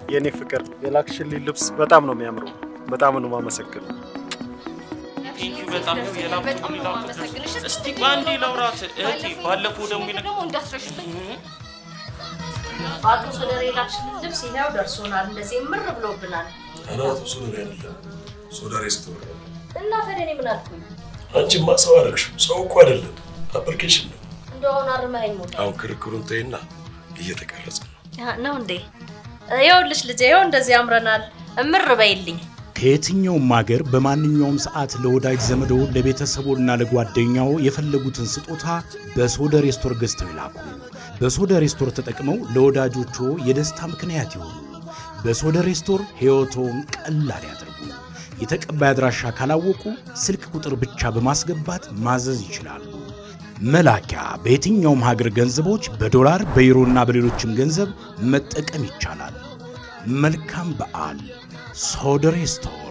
የእኔ ፍቅር የላክሽልኝ ልብስ በጣም ነው የሚያምረው። በጣም ነው የማመሰግነው። ቴንኪው በጣም ነው የላኩት ሊላኩት። እስቲ በአንዴ ላውራት እህቴ። ባለፈው ደግሞ ይነ ደግሞ እንዳትረሽብኝ። በአቶ ሶደሬ የላክሽልን ልብስ ይኸው ደርሶናል። እንደዚህ ምር ብሎብናል። አናቱ ሶደሬ አይደለም ሶደሬ ስቶር ነው። እና ታዲያ እኔ ምን አልኩኝ? አንቺማ ሰው አደረግሽው። ሰው እኮ አይደለም አፕሊኬሽን ነው። እንደው አሁን አርመኸኝ ሞታ አሁን ክርክሩን ተይና እየተቀረጸ ነው። ነው እንዴ? ይኸውልሽ ልጄ፣ ይኸው እንደዚህ ያምረናል። እምር በይልኝ። ከየትኛውም ሀገር በማንኛውም ሰዓት ለወዳጅ ዘመዶ ለቤተሰቦና ለጓደኛው የፈለጉትን ስጦታ በሶደሬ ስቶር ገዝተው ይላኩ። በሶደሬ ስቶር ተጠቅመው ለወዳጆቹ የደስታ ምክንያት ይሆኑ። በሶደሬ ስቶር ሕይወቶን ቀላል ያድርጉ። የተቀባይ አድራሻ ካላወቁ ስልክ ቁጥር ብቻ በማስገባት ማዘዝ ይችላሉ። መላኪያ በየትኛውም ሀገር ገንዘቦች በዶላር በዩሮና በሌሎችም ገንዘብ መጠቀም ይቻላል። መልካም በዓል። ሶደሬ ስቶር